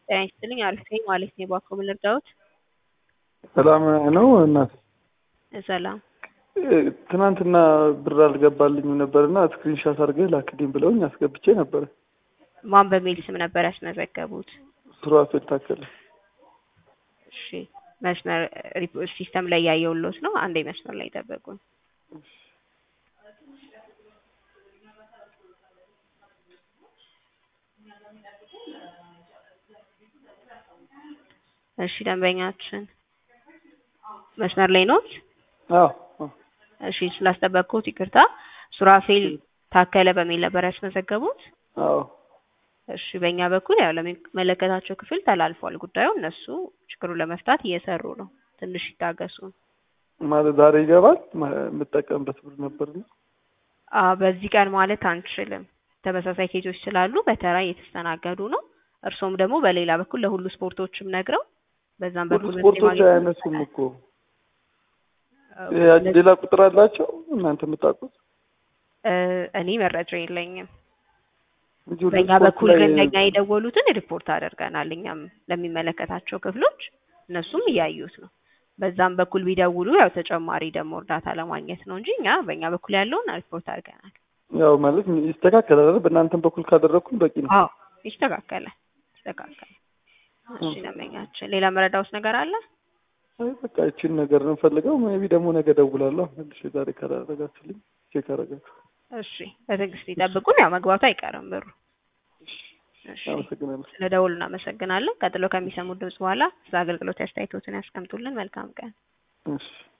ጤና ይስጥልኝ አሪፍ ነኝ ማለት ነው። እባክዎ ምን ልርዳዎት? ሰላም ነው እናት? ሰላም ትናንትና ብር አልገባልኝም ነበርና ስክሪንሻት አድርገህ ላክልኝ ብለውኝ አስገብቼ ነበረ። ማን በሚል ስም ነበር ያስመዘገቡት? ሱራፌል ታከለ። እሺ መስመር ሪፖርት ሲስተም ላይ ያየውሎት ነው። አንዴ መስመር ላይ ጠበቁን። እሺ ደንበኛችን መስመር ላይ ኖት? አዎ አዎ። እሺ ስላስጠበቅኩት ይቅርታ። ሱራፌል ታከለ በሚል ነበር ያስመዘገቡት? አዎ እሺ በእኛ በኩል ያው ለሚመለከታቸው ክፍል ተላልፏል ጉዳዩ። እነሱ ችግሩን ለመፍታት እየሰሩ ነው። ትንሽ ይታገሱ። ማለት ዛሬ ይገባል የምጠቀምበት ብር ነበርና አዎ በዚህ ቀን ማለት አንችልም። ተመሳሳይ ኬዞች ስላሉ በተራ እየተስተናገዱ ነው። እርሶም ደግሞ በሌላ በኩል ለሁሉ ስፖርቶችም ነግረው በዛም ሁሉ በኩል መፍትሄ ስፖርቶች ማግኘት አያነሱም እኮ ሌላ ቁጥር አላቸው እናንተ የምታውቁት እ እኔ መረጃ የለኝም። እንጂ ሁሉ በእኛ ስፖርት በኩል ላይ ግን ለእኛ የደወሉትን ሪፖርት አድርገናል። እኛም ለሚመለከታቸው ክፍሎች እነሱም እያዩት ነው። በዛም በኩል ቢደውሉ ያው ተጨማሪ ደግሞ እርዳታ ለማግኘት ነው እንጂ እኛ በእኛ በኩል ያለውን ሪፖርት አድርገናል። ያው ማለት ይስተካከላል አይደል? በእናንተም በኩል ካደረግኩኝ በቂ ነው። አዎ ይስተካከላል ይስተካከላል። እሺ ደንበኛችን ሌላ መረዳውስ ነገር አለ? አይ በቃ ይቺን ነገር ነው የምፈልገው። ሜቢ ደግሞ ነገ ደውላለሁ። መልሼ ዛሬ ካላደረጋችሁልኝ ቼክ አደረጋችሁ። እሺ በትዕግስት ይጠብቁን። ያው መግባቱ አይቀርም ብሩ። እሺ አመሰግናለሁ። ስለ ደውሉ እናመሰግናለን። ቀጥሎ ከሚሰሙት ድምጽ በኋላ ስለ አገልግሎት አስተያየቶትን ያስቀምጡልን። መልካም ቀን። እሺ